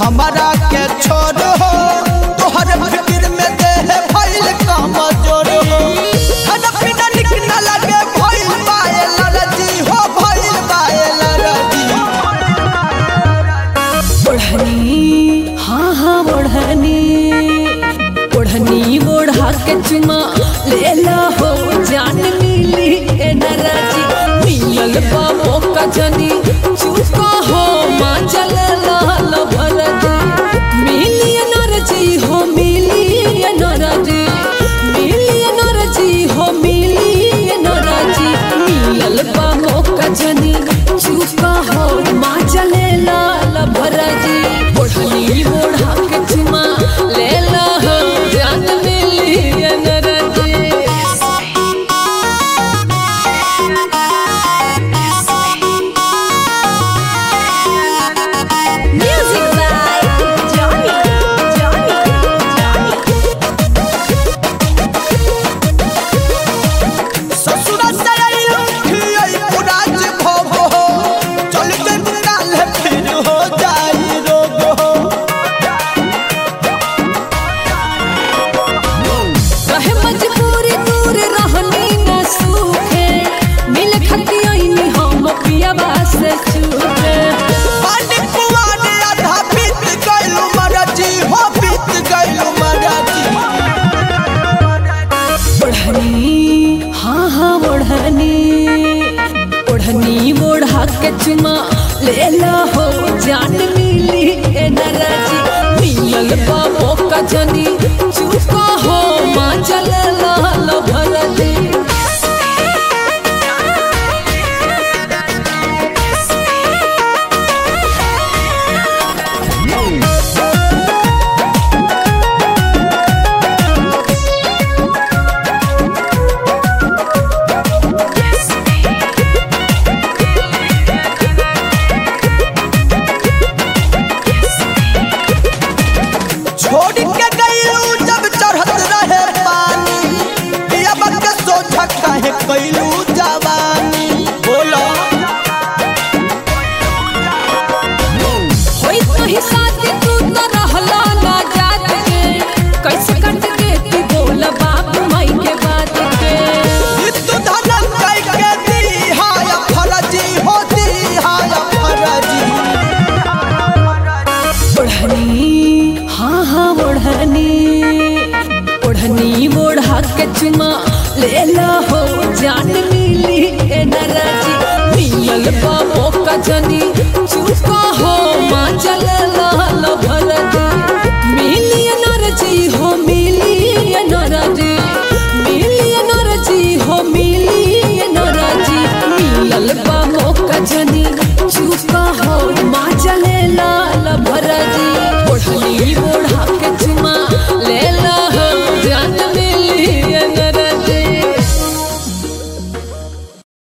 हमारा के छोड़ हो तोहर फिक्र में देह भइल काम जोड़ हो खाना पीना निक न लगे भइल बायल रजी हो भइल बायल रजी ओढ़नी हाँ हाँ ओढ़नी ओढ़नी ओढ़ा के चुमा लेला हो जान मिली ए नराजी मिलल बाबो का जनी चुका हो माँ चल लाल भरजी मिली ए नरजी हो मिली ए नरजी मिली ए नरजी हो मिली ए नरजी मिलल बाबो का जनी चुका हो माँ चले लाल भरजी ओढ़नी ओढ़ा के चुमा लेला हो जान मिली ए नरजी Music by Johnny, Johnny, Johnny. ससुर से आइलू खियाई पुराज भोग हो चल के काल फिर हो जाई रोग हो रहे मजबूरी दूर रहनी न सूखे मिल खती आईनी हम पियाबा से छूटे पानी पुआने आधा बीत गइलू मरजी हो बीत गइलू मरजी ओढ़नी हाँ हाँ ओढ़नी ओढ़नी ओढ़ा के चुमा लेला हो जान मिली ए नराजी मिलल बाबो का जनी चुका हो माँ चल लाल भरजी छोड़ के गइलू जब चढ़त रहे पानी पिया के सोझा काहे कइलू जवानी बोलो होई तोही साथी तू तो रहला ना जात के कैसे कट के तू बोल बाप माई के बात के तू धनम कई के दी हाय फरजी हो दी हाय फरजी ओढ़नी हाँ हाँ ओढ़नी ओढ़नी ओढ़ा के चुमा लेला हो जान मिली ए नराजी मिलल बाबो का जनी